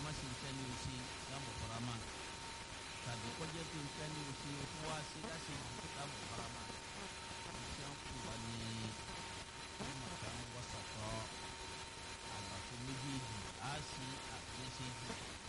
má ṣe nǹkan ní o ṣe láàmú farama tàbí kọjá pé nǹkan ní o ṣe o tún wá ṣe láṣẹ jù láàmú farama iṣẹ́ ń kú wa ní ìmọ̀ta ń wọ́sàtọ̀ àlàfo méjèèjì á ṣe àgbéṣejì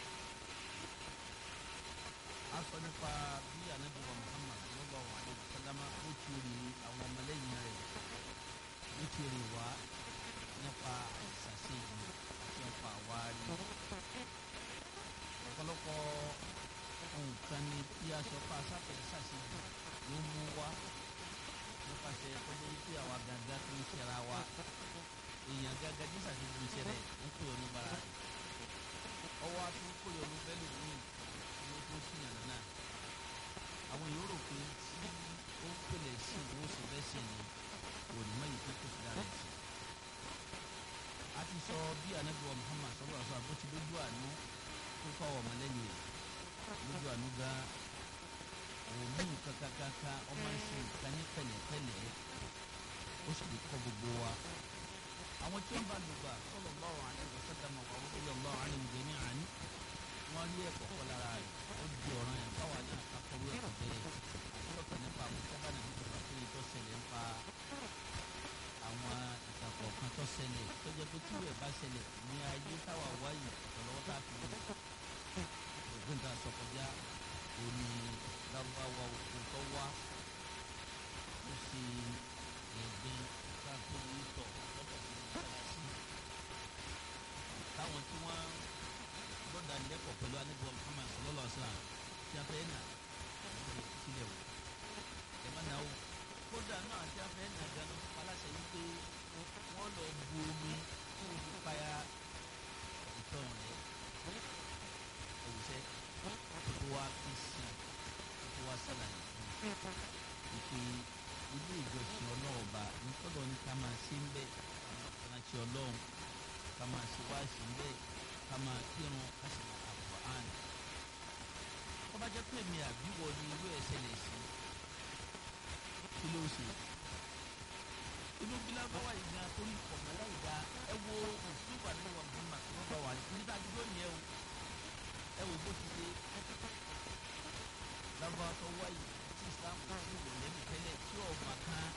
a sọ nípa bí anabi wa Muhammad sallallahu alaihi wa sallam ó ti rí àwọn ọmọlẹ́yìn rẹ̀ ó ti rí wa nípa ìsàṣejì àti nípa àwárí ọ̀pọ̀lọpọ̀ nǹkan ni tí a sọ pé asáfẹ́ ìsàṣejì ló mú wá nípasẹ̀ kọjá wípé àwa gàgà tó ń ṣẹra wa èèyàn gàgà tí ìsàṣejì ń ṣẹlẹ̀ ń pè ọ́ níbàrà rẹ̀ ọwọ́ a tún kó yọnu bẹ́lú mi ní o tó sí yàrá náà àwọn yòó rò pé tí ó ń pèlè sí ìwọ sì fẹ́ sí ni kò ní mọ̀ yìí tó kò sí dára sí. a ti sọ bí anabiwa Muhammad sọlá sọ àbó ti lójú àánú tó kọ́ ọmọ lẹ́yìn rẹ̀ lójú àánú gan òmí kankankanka ọmọ ẹsẹ̀ nǹkan ní pẹ̀lẹ́pẹ̀lẹ́ ó sì lè kọ́ gbogbo wa àwọn tí ó ń bá lùgbà sallallahu alaihi wasallam wa radiyallahu anhum jami'an wọ́n rí ẹ̀kọ́ kọ́ lára rẹ̀ ó di ọ̀ràn yẹn káwa náà kakọ̀wé ẹ̀kọ́ bẹ́ẹ̀ àtúntò nípa àwọn sábà náà nípa pé tó ṣẹlẹ̀ ń pa àwọn ìtàkọ̀ kan tó ṣẹlẹ̀ tó jẹ́ pé tíwẹ̀ bá ṣẹlẹ̀ ní ayé táwa wáyé ọ̀lọ́wọ́ tá a fi wù ògùn tá a sọ kọjá òní lárúbáwá òkú tó wá ó ṣe ẹ̀gbin káàkó yìí tọ̀ lọ́dọ̀ tó ń bá sí táwọn tí wọ́n lọ́dà lẹ́kọ̀ọ́ pẹ̀lú anígbọ̀n Muhammad sallallahu alaihi wasallam tí a fẹ́ nà ẹ̀ sílẹ̀ wò ẹ̀ má nà ó kódà náà tí a fẹ́ nà gan ló paláṣẹ yìí pé wọ́n lọ bu omi tí wọ́n fi paya ìtọ̀ rẹ̀ ẹ̀wùsẹ́ tó wá fi sí tó wá sálàyé fún ìpè ilé ìjọsìn ọlọ́ọ̀ba nítọ́lọ́ ní ká máa ṣe ń bẹ́ àti ọlọ́run ká máa ṣe wá sí ń bẹ́ ká máa kírun ká sì máa àpò àn. tó bá jẹ́ pé mi àbíwọ̀ ni irú ẹ̀ ṣẹlẹ̀ sí kí ló ṣe. inú bílábáwá yìí gan torí ọ̀gá láì dá ẹ wo òfin wà nínú ọ̀gbìn màtí wọ́n bá wà nígbà dúró nìyẹn o ẹ wo bó ti ṣe lábàá tó wáyé tí islam kò sí wò lẹ́nu tẹ́lẹ̀ tí ọ̀gbà kan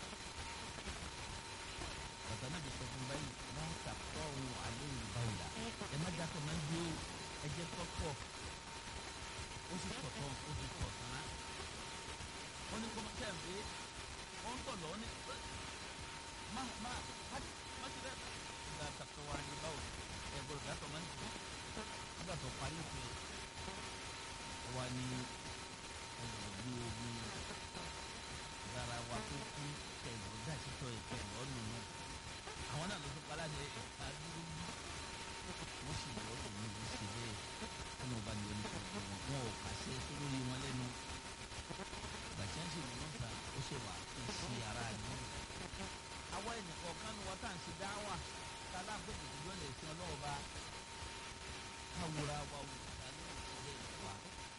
bàtà náà bí sọ fún báyìí láwọn tàkọ́ ohun àlẹ́ ìbáwò la ẹ má dàtọ̀ máa ń gbé o ẹ jẹ́ tọ́tọ̀ ó sì tọ̀tọ̀ ó sì tọ̀ tán ó ní kó má tẹ̀ pé ó ń tọ̀ lọ ó ní má má má má ti rẹ̀ ìgbà tàkọ́ wa ní báwò ẹ gbọ́dọ̀ dàtọ̀ máa ń gbé nígbà tó parí ìpè wa ní ẹgbẹ̀rún omi dára wa tó kú kẹlọ dàtítọ ìkẹlọ nùnú àwọn náà ló tún pa láti ẹka dúró bí wọn sì lọ sí ní ibi sí bẹ́ẹ̀ wọn ò bá ní oní kòkó wọn wọn ò pàṣẹ tó lórí wọn lẹ́nu gbàtí wọn sì wọn ta ó ṣe wà kí sí ara àdúgbò àwọn ẹnìkan kan ní wọn tá à ń ṣe dá wà tá a láǹfẹ ìdíjọ lè fi ọlọ́wọ́ bá káwòrán wa wò tá a ní ìṣẹ̀lẹ̀ ìwà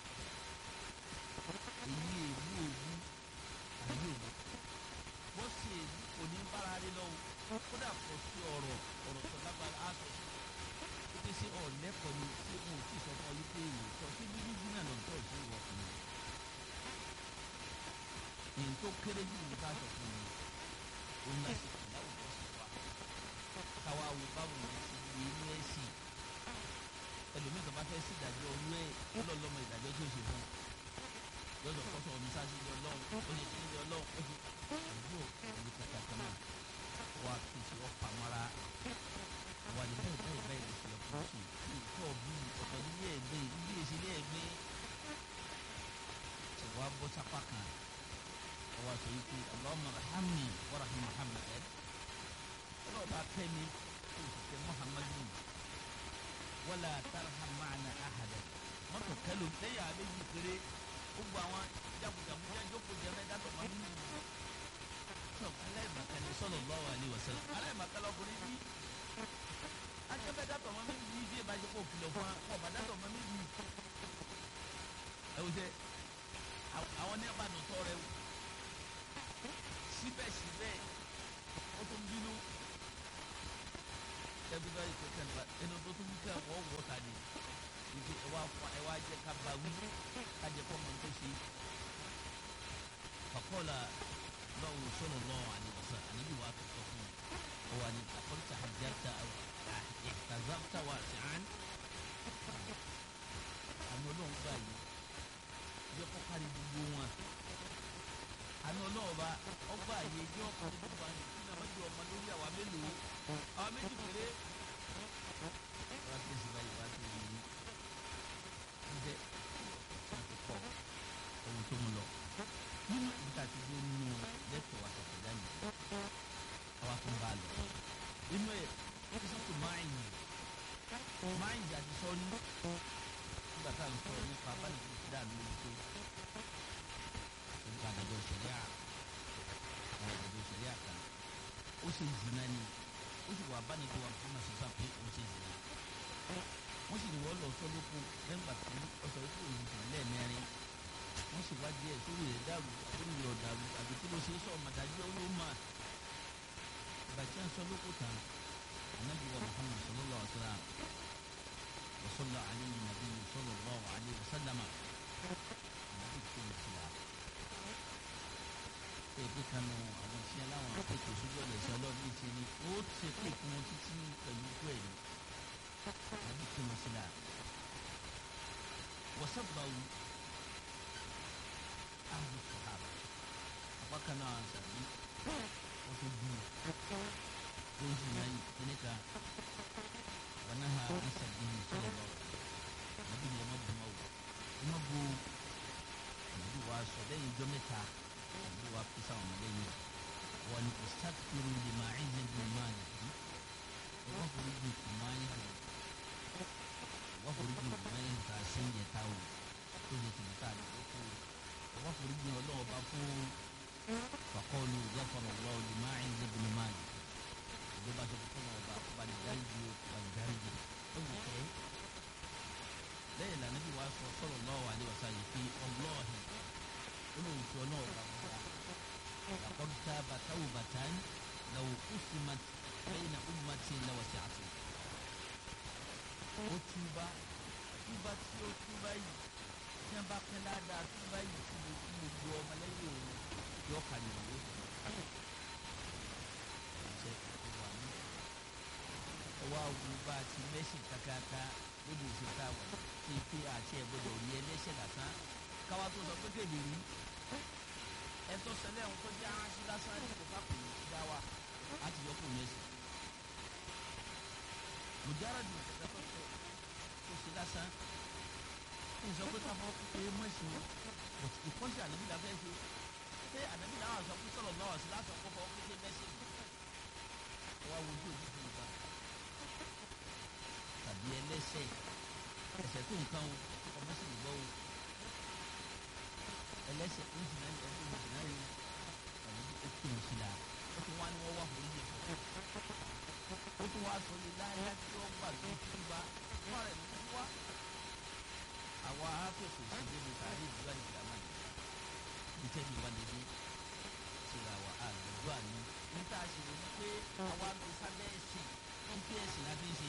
èyí èlú òwú àbí òwú bó ṣe èlú kò ní bára rí lọ́wọ́ kódà kò sí ọ̀rọ̀ ọ̀rọ̀ tó lágbára á sọ sí i pé ṣé ọ̀lẹ́kọ̀ọ́ ni ṣé wọn ò tí ì sọ fún ọ yí pé èyí sọ sí bíbí bí náà lọ́tọ̀ sí ìwọ fún mi. èyí tó kéré jù ní ká sọ fún mi òun náà sì kì láwùjọ sí wa káwa wo báwo ni ti di inú ẹ̀ sí ẹlòmíì tó bá fẹ́ sí ìdájọ́ olú ẹ̀ ọlọ́ọ̀lọ́mọ ìdájọ́ tí ó ṣe fún un lọ́dọ̀ kọ́sọ̀ ọ̀nù sáà sí ilé ọlọ́run ó ṣe sí ilé ọlọ́run ó ṣe àdúgbò ìlú kàkàkà náà wà kí n ṣe ọ̀pá mọ́ra wà ní bẹ́ẹ̀ bẹ́ẹ̀ bẹ́ẹ̀ lè ṣe ọkùnrin ṣe kí ìtọ́ bí ọ̀tọ̀ nílé ẹ̀gbẹ́ ilé ìṣe ilé ẹ̀gbẹ́ ṣe wá bọ́ sápá kan ọwọ́ àṣọ yìí pé Allahumma rahamni wa rahim Muhammad ọlọ́ọ̀bá tẹ́ mi kó o sì tẹ Muhammadu wala tarham ma'ana ahada mọ́tò kẹlò lẹ́yìn àbẹ́jì péré gbogbo àwọn jagunjagun jẹ́ jókòó jẹ́ mẹ́ta tó máa ń mú un. sọ aláìmọ̀kánì sallallahu alaihi wasallam aláìmọ̀kánì ọkùnrin bí akẹ́bẹ̀dá tó máa ń bí bí ẹ bá jẹ́ kó kìlọ̀ fún wa kó ọ̀bàdá tó máa ń bí. ẹ wò sẹ́ àwọn ní ẹ̀bá nùtọ́ rẹ wò síbẹ̀síbẹ̀ ó tún bínú ẹbí báyìí tó kẹ́ ẹnu tó tún kẹ́ wọ́ wọ́ ta ni kájẹ kábàáwí kájẹ kọ́ mọ̀ tó ṣe fàkọ́lá lọ́wọ́ sọ̀rọ̀ lọ́wọ́ àdìgbòsàn ànábì wà tó sọ fún un ó wà ní àkọ́tà àjẹta ìtàzáfítà wà sí àn àmì ọlọ́run gbà yìí yẹ kó kárí gbogbo wọn àmì ọlọ́run bá ọgbà yìí yẹ kó kárí gbogbo wọn kí náà mọ́jú ọmọ lórí àwa mélòó àwa méjì péré wọ́n ti sì báyìí wá sí yìí ǹjẹ́ wọ́n ti kọ́ ohun tó ń lọ nínú ìta ti dé nínú lẹ́tọ̀ wa tọ̀tọ̀ dání àwa tó ń bá a lọ inú ẹ̀ sísọ́tò máàyìn máàyìn àti sọ́ọ́ni nígbà tá à ń sọ nípa báyìí tó ti dáa lórí tó nípa àdàjọ ìṣẹ̀lẹ̀ à àwọn àdàjọ ìṣẹ̀lẹ̀ à kan ó ṣe zina ni ó sì wà abánidó wa fún àṣìṣà pé ó ṣe zina wọ́n sì ní wọ́n lọ sọ lóko lẹ́gbàá tí ọ̀sọ̀ yìí kò yìí sàn lẹ́ẹ̀mẹ́rin wọ́n sì wájú ẹ̀ sórí rẹ̀ dàrú sórí rẹ̀ ọ̀dàrú àbí kí ló ṣe é sọ ọmọdájú owó mà ìbàjẹ́ ń sọ lóko tán anabi wa muhammad sallallahu alaihi wa sallam wa salla alayhi nabi sallallahu alaihi wa sallam anabi kò ní tìlá ẹ pé kanu àwọn tí ẹ láwọn akéèké sójú ọ̀dọ̀ ìṣẹ́ ọlọ́run ti ní ó ṣe pé kí wọ́n títí pẹ̀lú ikú ẹ̀ ní anabi kò ní tìlá wọ́n sábà wù ahlu sahaba apákan náà sàbí wọ́n tó dùn tó ń sìn náà kíní kan wọn náà ha ń sàbí ní sọ̀rọ̀ lọ nàbí ni ẹ má bu ma wò ẹ má bu nàbí wa sọ lẹ́yìn ijọ́ mẹ́ta nàbí wa fi sáwọn ọmọdé yìí wọn ni kò sàkírù lè máa ń yẹn dùn máa yìí ẹ wọ́n forí ju kù máa ń yẹn wọ́n forí ju kù máa ń yẹn kà sí ń yẹ táwọn tó yẹ tìǹbù tá a lè kó wọ́n forí gbìn ọlọ́wọ́ bá fún fakọ́ọ̀lù gbàfọ̀rọ̀ wọ́ọ̀ lè máa ń zẹ́ bìnnú máa yìí ìlú bá sọ fún wọn ọba ọba ní dáríjì ọba ní dáríjì ó wù kẹ́ lẹ́yìn lànà bí wàá sọ sọ̀rọ̀ lọ́wọ́ àlewàsá yìí pé ọlọ́ọ̀hìn olóhùn tí ọlọ́wọ́ bá búra làkọ́dútà bàtàwù bàtàn làwù kùsùmà lẹ́yìn ummati làwọ̀sí àti ó túbá túbá tí ó túbá yìí tí wọn bá pẹ́ ládàá tó bá yìí tí mo tí mo gbọ́ ọmọlẹ́yìn òun yọ kàlí ìwé ṣe ìwà mi ọwọ́ àwọn bá a ti mẹ́sìn kákáká lóde ìṣe tá a wà ní pé àti ẹ̀ gbọ́dọ̀ rí ẹlẹ́ṣẹ̀ lásán káwá tó sọ pé kéde rí ẹtọ́ sẹlẹ̀ ń kọjá aṣọ lásán ní kò kápò dá wa láti yọ kó mẹ́sìn mùjáradì ìṣẹ̀dá tó sọ kó ṣe lásán sọ pé ká fọwọ́ pé mọ̀sìn but ìkọ́sí ànábì la fẹ́ ṣe ṣé ànábì làwọn àṣọ pé sọ̀rọ̀ lọ́wọ́ sí láṣọ kó fọwọ́ pé mẹ́sìn wá wojú òbí fún ìgbà tàbí ẹlẹ́sẹ̀ ẹsẹ̀ tó nǹkan o ọmọ sì gbọ́ o ẹlẹ́sẹ̀ ń jìnnà ẹ̀ ń jìnnà yìí tàbí ó kí n sí la ó tún wá ní wọ́n wá fún yìí ó tún wá sọ yìí láyé tí wọ́n gbà tó kú bá wọ́n rẹ̀ ló wá àwa afẹ́fẹ́ síbi ní sáré ìdúrà ní ìgbàmọ́ ni ìtẹ́bi wà lédè síra wa àlùdúrà ni níta ṣe lè ní pé àwa lọ sábẹ́ ẹ̀sìn ń pé ẹ̀sìn láti ń ṣe.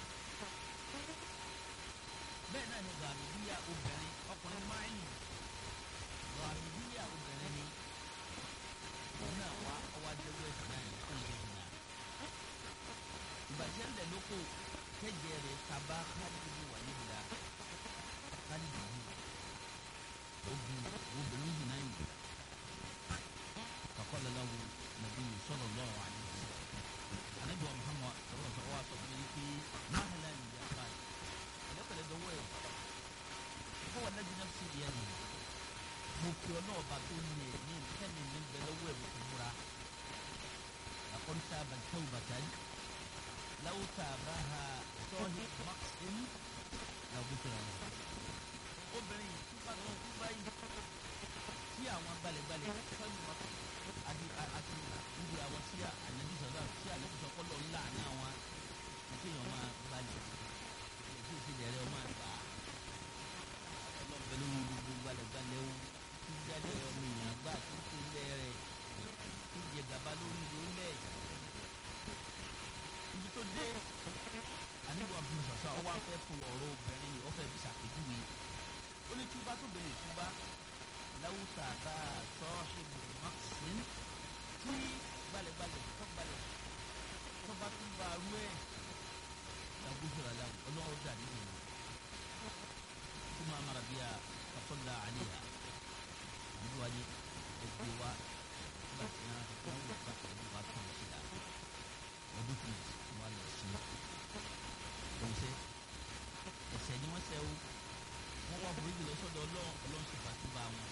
bẹ́ẹ̀ náà ni gbàmídíyà obìnrin ọkùnrin máìlì gbàmídíyà obìnrin ni òun náà wá ọwọ́ adéwọ́ ẹ̀sìn náà ní kó ìṣe ìṣìnà. ìbàjẹ́ ńlẹ̀ lóko kẹ́jẹ́ rẹ̀ kaba kádìdì wà níbìlá kálídì yìí obìnrin obìnrin yìí náà yìí kakọ́lẹ̀ lọ́wọ́ nàbí sọ̀rọ̀ lọ́wọ́ àlẹ́ anabi wa muhammad sọ̀rọ̀ sọ̀rọ̀ wa sọ̀rọ̀ yìí pé mahala ni ya fa ẹlẹ́pẹ̀lẹ́ dọ́wọ́ ẹ̀ fún wọn lẹ́jọ́ náà sì yẹ ni mo kí ọ náà bá tó ní ẹ̀ ní kẹ́mi ní bẹ lọ́wọ́ ẹ̀ mo kò múra lakọ́ni tá a bá tẹ́wò bàtà ní láwù tá a bá ha sọ́ọ́hì max ẹni làwọn tó rà wọn obìnrin yìí túbà tó túbà yìí tí àwọn balẹ̀balẹ̀ fẹ́mi wọn àti àti níbi àwọn tí ànábi sọ̀rọ̀ tí ànábi sọ̀kọ́ lọ ńlá ní àwọn ìkéyàn máa balẹ̀ èyí ti dẹ̀rẹ̀ ọmọ àgbà ọlọ́ọ̀bẹ lórí gbogbo balẹ̀balẹ̀ o tí jáde ọmọ èèyàn gbà tó tó lẹ́rẹ̀ tó jẹ gàba lórí lórílẹ̀ ibi tó dé àníbi wọn fún sọ̀sọ́ ọwọ́ afẹ́ fún ọ̀rọ̀ obìnrin yìí ọ̀fẹ́ fi ṣàpèjúwe ó ní túbá tó bẹ̀rẹ̀ túbá láwùsà bá a sọ ṣègùn maxin tí balẹ̀balẹ̀ tó balẹ̀ tó bá tún bá a rú ẹ̀ làgùsọ̀rọ̀ làwọn ọlọ́wọ́ dà nínú ìlú tó máa mara bí a kàtọ́lá àlẹ́yà àdúgbò wáyé ẹgbẹ́ wa nígbà tí wọ́n wọ́n wò ká pẹ̀lú wa tó ń ṣe la ọdún tó yẹ kí wọ́n lọ sí ọ̀sẹ̀ ẹ̀sẹ̀ ni wọ́n sẹ́ o wọ́n wá burúkú lọ sọ́dọ̀ ọlọ́run ọlọ́run sì fàtúbà wọn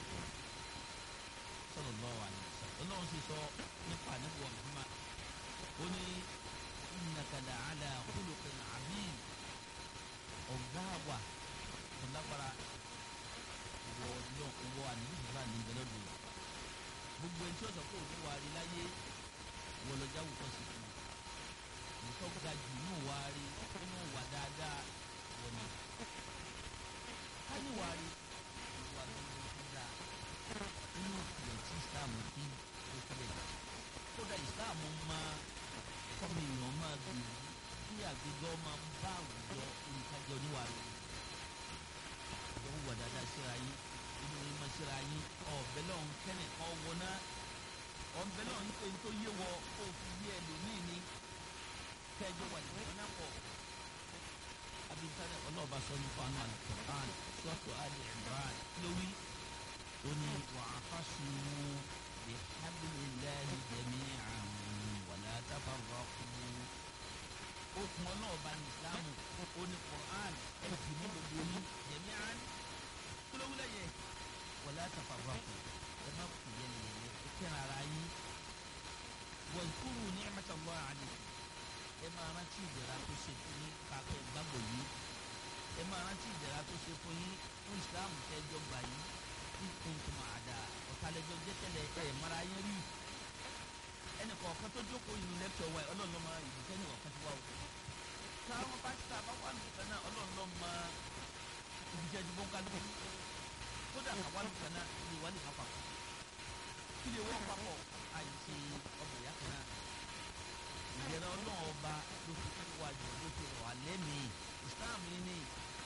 sọ̀rọ̀ lọ́wọ́ àná ọlọ́run sì sọ nípa nípa ọ̀gbìnmá ó ní ìnàkàlà àlà khuluqin azim ọ̀gá wa ọ̀lágbára wọ lọ wọ àníbísọ̀rọ̀ àníbẹ̀lẹ̀ lò gbogbo ẹni tí ó sọ pé òun wà rí láyé wọ lọ jáwó kọ́ sí fún un nǹkan ga jù nínú wà rí nínú wà dáadáa wọ ni káyé wà rí wà lórí tó dáa nínú ìpìlẹ̀ tí Islam fi ó kílẹ̀ kódà Islam máa kọ́mi èèyàn máa gbèrú kí àgbégbọ́ máa ń bá àwùjọ olùkájọ níwà rí ìjọba wà dáadáa síra yín inú yín máa síra yín ọ̀bẹ lọ́hún kẹ́nì kan wọná ọ̀bẹ lọ́hún pé n tó yé wọ kó o fi yé ẹlòmíì ní kẹjọ wà nìkan náà pọ̀ abisade ọlọ́ọ̀bá sọ ní fún àwọn alukur'an sọ́tò ali imran lórí ó ní wà á fásùnmù bí hablillahi jami'an wala tafarraqu ó kún ọlọ́ọ̀bá ní islam ó ní qur'an ẹ̀ fi mú gbogbo yín jami'an kulowulẹ yẹ wala tafarraqu ẹ má kú yẹlẹyẹlẹ ẹ kẹrin ara yín wazkuru ni'matallahi alaykum ẹ máa rántí ìdẹ̀ra tó ṣe fún yín káfẹ́ gbàgbọ́ yìí ẹ máa rántí ìdẹ̀ra tó ṣe fún yín fún ìsìláàmù tẹ́jọ́ gbà yìí kí kuntum àdá ọ̀tàlẹ́jọ́ jẹ́tẹ̀lẹ̀ ẹ̀ mara yẹn rí ẹnì kọ̀ọ̀kan tó jókòó inú lẹ́kítọ̀ wa ọlọ́run ló máa ìdíkẹ́ ní ọ̀kan ti wá o táwọn bá ti ta bá wà nìkan náà ọlọ́run ló máa ìdíkẹ́ ju bọ́ńkálùkù kódà àwa nìkan náà ni wà nìkan papọ̀ kí lè wọ́n papọ̀ àìsí ọmọ ìyá kan náà ìdẹ̀rẹ̀ ọlọ́run ọba ló fi kí wájú ló fi wà lẹ́mìí ìsìláàmù yìí ni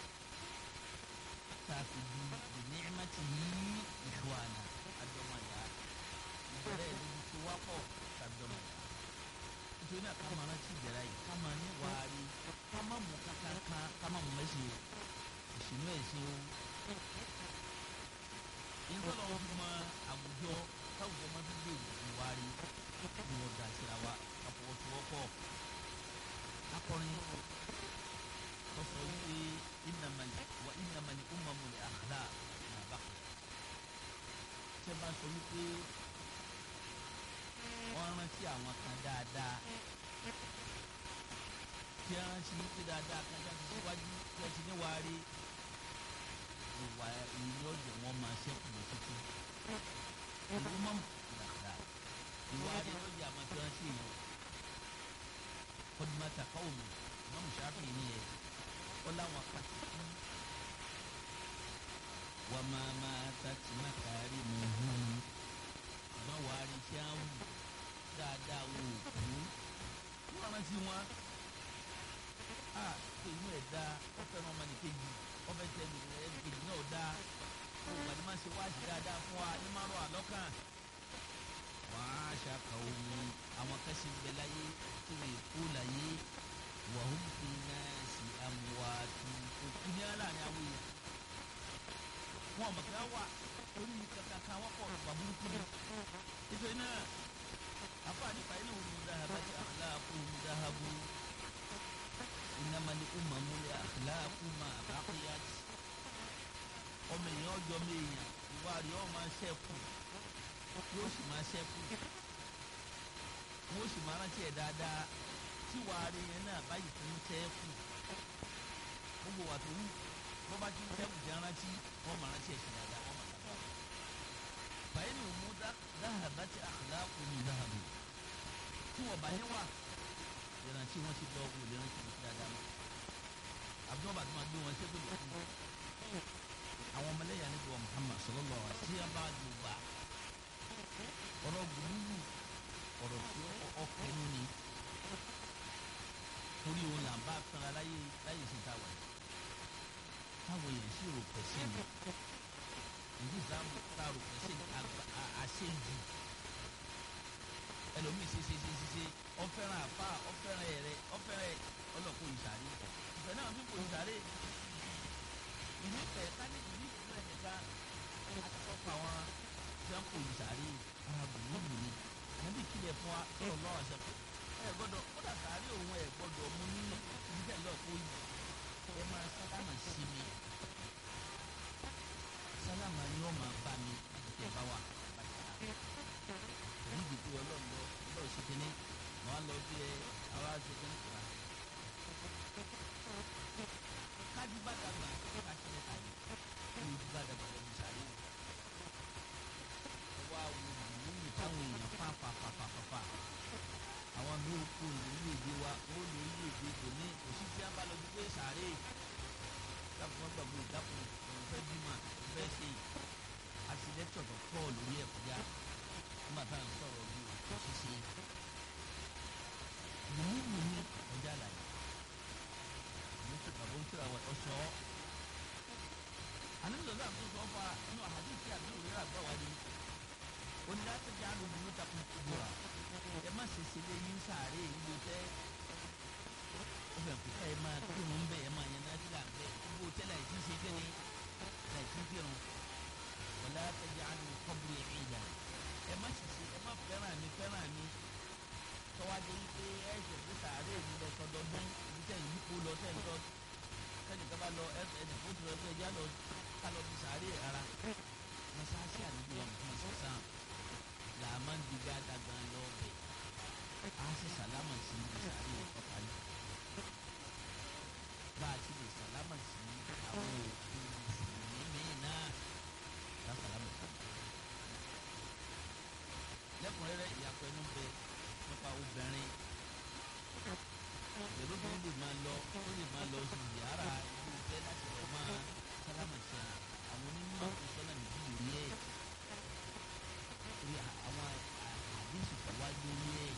tààfin di ìníẹ̀mẹ́tì yìí ìṣúwàna àjọmọ̀yà ìdẹ̀rẹ̀ ìdíbi tó wápọ̀ tàjọmọ̀yà nítorí náà ká máa rántí ìdẹ̀rẹ̀ yìí ká máa ní wàárí ká má mú kankan ká má mú mẹ́sìn o ìṣìnú ẹ̀sìn o nítorí wọn fi mọ àwùjọ táwùjọ máa fi gbé ìwárí ni wọn dà síra wa àfọwọ́sowọ́pọ̀ akọrin tó sọ wípé ìnàmàlì wà ìnàmàlì ummamul akhlaq nà bàkà tẹ bá sọ wípé wọn rántí àwọn kan dáadáa tí a rántí wípé dáadáa kan dáadáa síwájú tí a ti ní wárí ìwà ìní ọjọ́ wọn máa ṣẹ́kù lọ títí ìlú mọ́mù ìlàkàrà ìwà rẹ̀ lọ́jọ́ àmọ́ tí wọ́n ṣe yìí kọ́dùmọ́ta káwọ́mù mọ́mù ṣáfì ní ẹ̀ ó láwọn pàtàkì wà máa máa tàtí má kárí mu hùn ṣùgbọ́n wàá rí iṣẹ́ àwọn dáadáa wò ó kú wọ́n rántí wọn a ṣe inú ẹ̀ dá ọ fẹ́ràn ọmọ nìkejì ọbẹ̀ tẹ̀ ẹnìkejì náà dá òun àti máa ṣe wáṣí dáadáa fún wa ní márùn àlọ́kàn wàá ṣàkàwọ́ mu àwọn kẹsì ń bẹ láyé tí wọ́n kú láyé wàhùn fi náà sí amúwàtú òkú ní aláàrin àwọn èèyàn wọn mọ̀ kí wọ́n wà orí kankan kan wọ́n pọ̀ nípa burúkú ni nítorí náà àfààní fàyínà òun ní dáhàbá tí àkàlàkù ń dáhàbù ìnàmàlì ummamul akhlaqu ma baqiyat ọmọ èèyàn ọjọ́ mi èèyàn ìwà rẹ̀ ọ́ máa ṣẹ́kù yóò sì máa ṣẹ́kù wọ́n sì máa rántí ẹ̀ dáadáa tí wàá rí yẹn náà báyìí tó ń ṣẹ́kù gbogbo wà tó wù bó bá ti ń ṣẹ́kù tí a rántí wọ́n máa rántí ẹ̀ sí dáadáa wọ́n máa dáadáa báyìí ni òun dáhàbátì akhlaqu min dáhàbò tí wọ́n bá yẹn wà ìrántí wọn ti lọ wò lè rántí wọn ti dáadáa mọ́ àbúrò bàtí wọn gbé wọn ṣẹ́kù lọ́kùn àwọn ọmọlẹ́yìn àníbi wa Muhammad sallallahu alaihi wasallam tí a bá jù bá ọ̀rọ̀ gbùdúgbù ọ̀rọ̀ tí ọkọ̀ ẹnu ni torí òun là ń bá fẹ́ra láyé láyé sí ta wà yìí táwọn èèyàn sì rò pẹ̀sẹ̀ ni ìdí islam tá a rò pẹ̀sẹ̀ ni àṣejù ẹlòmíì ṣe ṣe ṣe ṣe ṣe ọfẹ́ràn àfa ọfẹ́ràn ẹ̀rẹ́ ọfẹ́ràn ọlọ́kọ̀ ìsàrí ìfẹ́ náà fi kò ìsàrí ìlú ìfẹ́ kálí ìlú ìfẹ́ nìkan àti sọ́kọ̀ àwọn tí wọ́n kò ìsàrí ara bùnúbù ni àbí kílẹ̀ fún wa lọ́wọ́ lọ́wọ́ ṣe pé ẹ gbọ́dọ̀ kódà sàárè òun ẹ gbọ́dọ̀ mú ní ìdílé lọ́ọ̀kọ́ yìí ẹ máa sálámà sí mi sálámà ni ó máa bá mi ìtẹ̀ bá wà èyí dìbò ọlọ́run lọ ọlọ́run ṣe kíní wọn á lọ bí ẹ àwa ṣe kíní kura kájú bá dàgbà kájú lẹ́ta yìí kájú bá dàgbà lọ́dún sáré ẹ wá wo ìlú táwọn èèyàn fà fà fà fà fà fà àwọn mi ò kó ìlú èdè wa ó lè ìlú èdè kò ní òsì tí a bá lọ sí pé sáré dákun wọn gbàgbé dákun òun fẹ́ bímọ òun fẹ́ ṣe àtìlẹ́tọ̀ tó pọ̀ lórí ẹ̀ kọjá nígbà tá à ń sọ̀rọ̀ bí òkú ṣíṣe wùmíwù ní ọjà àlàyé àwọn tó bàbá ń tura wọ ọsọ àníbìsọ̀ náà tó sọ fà nínú àhàdìsí àbí òrìrà àgbà wà ní onídàájọ́ àlùbí ló takùn kúbúra ẹ má ṣe ṣe lé yín sáré ìlú tẹ́ ó fẹ́ kó ẹ máa kírun bẹ́ẹ̀ ẹ máa yẹn náà sílà bẹ́ẹ̀ gbogbo tẹ́lẹ̀ ẹ̀ tí ń ṣe kéde ẹ̀ tí ń kírun wọlé àtẹ̀jẹ́ àlù kọ́bùrì ìdá ẹ má ṣiṣẹ ẹ má fẹ́ràn mi fẹ́ràn mi tọ́wájú wípé ẹ ṣe fi sàárè mi lọ sọdọọdún ibi tẹ̀ yìí kú lọ tẹ̀ ń lọ kẹ́nìkan bá lọ ẹ ẹ dìbò tó lọ pé ẹjá lọ ká lọ fi sàárè ara mọ́sáàsì àdúgbò wọn fún ìsọ̀sán là á máa ń di gbàdàgbà lọ bẹ̀ á sì sàlámà sí ibi sàárè ọ̀pá yìí bá a ti lè sàlámà sí àwọn òkú mùsùlùmí mìíràn náà ká sàlámà sí lẹ́kùnrẹ́rẹ́ ìyàpọ̀ ẹnu bẹ nípa obìnrin ìrúbìnrin lè máa lọ ó lè máa lọ sí yàrá ibi ìfẹ́ láti lọ máa sálámà sí àwọn onímọ̀ ìsọ́nà méjì lórí ẹ̀ orí àwọn àdéhùn tó wá lórí ẹ̀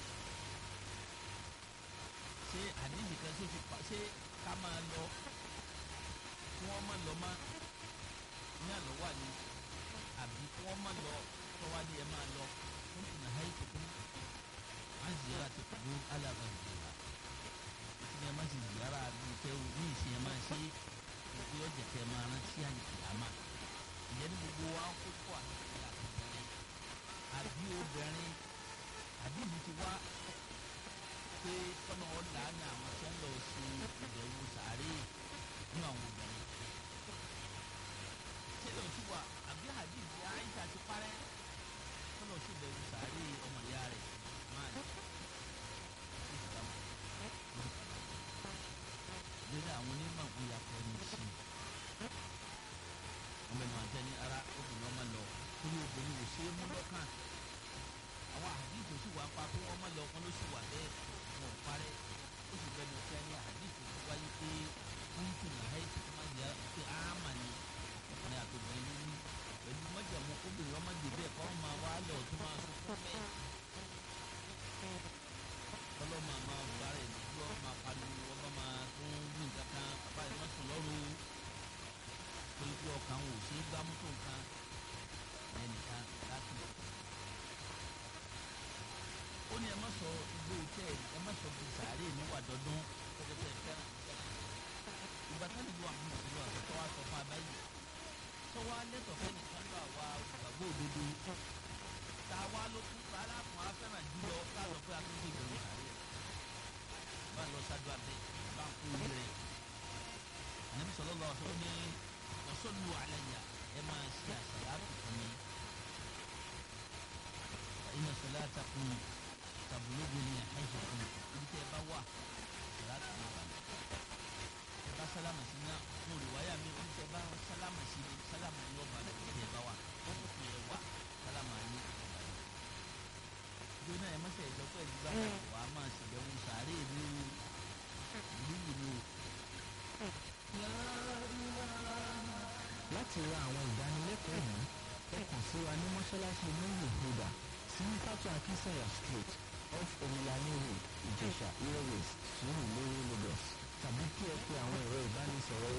ṣé àdéhùn kan ṣe fi pa ṣé ká máa lọ kí wọ́n má lọ má ní àlọ́ wà ní àbí kí wọ́n má lọ tọ́wádìí ẹ̀ máa lọ. كنت نهيتكم عن زيارة القبور على غيرها ìṣẹ̀lẹ̀ máa ṣe ziyara bíi tẹ́ o ní ìṣẹ̀lẹ̀ máa ṣe ìpè ọjà tẹ̀ máa rántí àyíkìyàmá ìyẹn ní gbogbo wa ń kókó àti àtìbẹ̀rẹ̀ àbí obìnrin àbí ìlú ti wá pé kọ́nà ọ̀la ní àwọn tí wọ́n lọ sí ìbẹ̀wò sàárè ní àwọn obìnrin ṣé lóò ti wà àbí hadith Aisha ti parẹ́ kọlọ sí bẹ̀rù sàárè ọmọ ìyá rẹ̀ máa ní ìsìlámù lórí àwọn onímọ̀ ìyàpọ̀ ẹni sí ọmọ ẹnu àjẹ ní ara obìnrin ọmọ lọ torí obìnrin kò ṣe é mú lọ́kàn àwọn àdìsí sì wà pa pé wọ́n má lọ ọkàn ló sì wà bẹ́ẹ̀ wọn ò parẹ́ ó sì bẹ́ẹ̀ ní ọ̀kẹ́ ní àdìsí tó wáyé pé wọ́n tún ní àyè tó má yẹ pé áàmà ni ọkùnrin àtòbìnrin ló ní pẹ̀lú mọ́jàmú obìnrin ọmọ dèbè ẹ̀kọ́ máa wá lọ tó máa sọ fún bẹ́ẹ̀. ọlọ́mọ máa bára ẹ̀ lójú ọ máa pariwo ọba máa tún wí nǹkan kan bàbá ẹ̀ má sùn lọ́rùn torí pé ọkàn ò ṣe é gbámú tó nǹkan ẹnìkan láti lọ. ó ní ẹ má sọ igbó tẹ ẹ má sọ bíi sàárè níwà dọdún pẹpẹpẹ fẹ́ràn ìgbà táwọn ìlú àwọn ọmọdé lọ àtọ́tọ́ wa sọ fún abáyé tọ́wọ́ alẹ́tọ̀ fẹ́ni kan lọ àwa olùgbàgbọ́ òdodo tá a wá ló kú rárá fún afẹ́ràn jùlọ káàlọ́ pé akókò ìbẹ̀rù sàárẹ̀ bá lọ sáájú abẹ́ bá ń kó orí rẹ̀ ànábi sọ̀rọ̀ lọ sọ ní ọ̀sọ́lù àlàyé ẹ máa ṣe àṣàlátù fún mi iná sọlá takùn tàbúlógún ní àìsàn fún mi ibi tẹ́ ẹ bá wà àṣàlátù ní ìbàdàn bá sálámà sí náà fún olùwáyà mi ó ń tẹ bá sálámà sí mi sálámà ní ọba rẹ tẹ bá wà ó ń fi ẹ wà sálámà ní ọba rẹ. ìjọ náà ẹ mọ́sẹ̀ ìjọ pé ìdígbà náà wàá máa ṣèbẹ̀wò sàárè mi o ìlú yìí ni o. láti ra àwọn ìdánilẹ́kọ̀ọ́ yìí ẹ kàn sí wa ní mọ́ṣáláṣí lóyè huda sí pátó akínsẹ̀yà street off omilani road ìjẹ̀ṣà airways sùúrù lórí lagos tàbí kí ẹ pe àwọn ẹ̀rọ ìbánisọ̀rọ̀